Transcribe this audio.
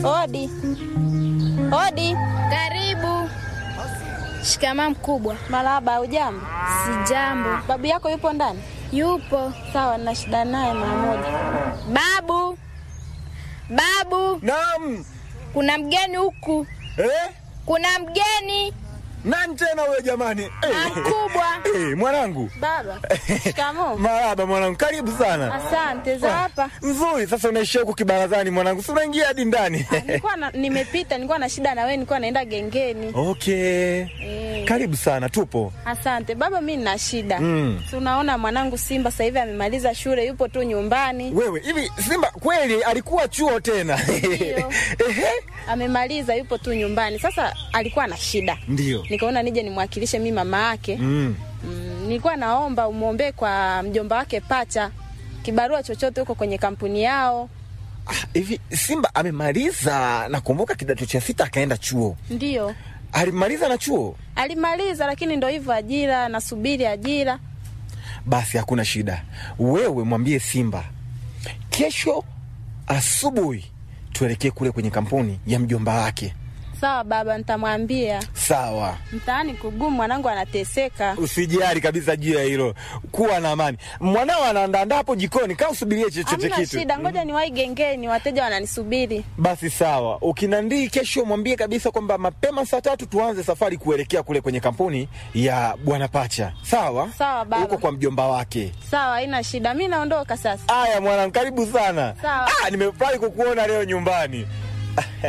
Odi, odi. Karibu. Shikamaa mkubwa. Marahaba. Ujambo? Sijambo. Babu yako yupo ndani? Yupo. Sawa, nina shida naye mara moja. Babu, babu, Naam. kuna mgeni huku, Eh? kuna mgeni Nani tena wewe jamani? na Eh. mkubwa. Eh, mwanangu. Baba, shikamoo. Marahaba mwanangu, karibu sana. Asante. Za hapa Nzuri, sasa unaishia huku kibarazani mwanangu. Si unaingia hadi ndani. nilikuwa na, nimepita, nilikuwa na shida na wewe, nilikuwa naenda gengeni. Okay. Eh. Karibu sana, tupo. Asante baba, mi nina shida Mm. Si unaona mwanangu Simba sasa hivi amemaliza shule, yupo tu nyumbani, Wewe, hivi Simba kweli alikuwa chuo tena? Ndio. Ehe. amemaliza yupo tu nyumbani. Sasa alikuwa na shida, Ndio. nikaona nije nimwakilishe mi mama yake. Mm. Mm, nilikuwa naomba umwombee kwa mjomba wake Pacha kibarua chochote huko kwenye kampuni yao. Ah, Hivi Simba amemaliza, nakumbuka kidato cha sita akaenda chuo. Ndiyo Alimaliza na chuo? alimaliza, lakini ndo hivyo, ajira, nasubiri ajira. Basi hakuna shida. Wewe mwambie Simba kesho asubuhi tuelekee kule kwenye kampuni ya mjomba wake. Sawa baba, nitamwambia. Sawa, Mtaani kugumu, mwanangu anateseka. usijali kabisa juu ya hilo, kuwa na amani. Mwanao anaandaandaa hapo jikoni, kaa usubirie chochote Hamna kitu. shida, ngoja niwahi gengeni, wateja wananisubiri. Basi sawa, ukinandii kesho mwambie kabisa kwamba mapema saa tatu tuanze safari kuelekea kule kwenye kampuni ya bwana Pacha. Sawa Sawa, baba. huko kwa mjomba wake. Sawa, haina shida, mi naondoka sasa. Aya mwanangu, karibu sana. Sawa. Ah, nimefurahi kukuona leo nyumbani.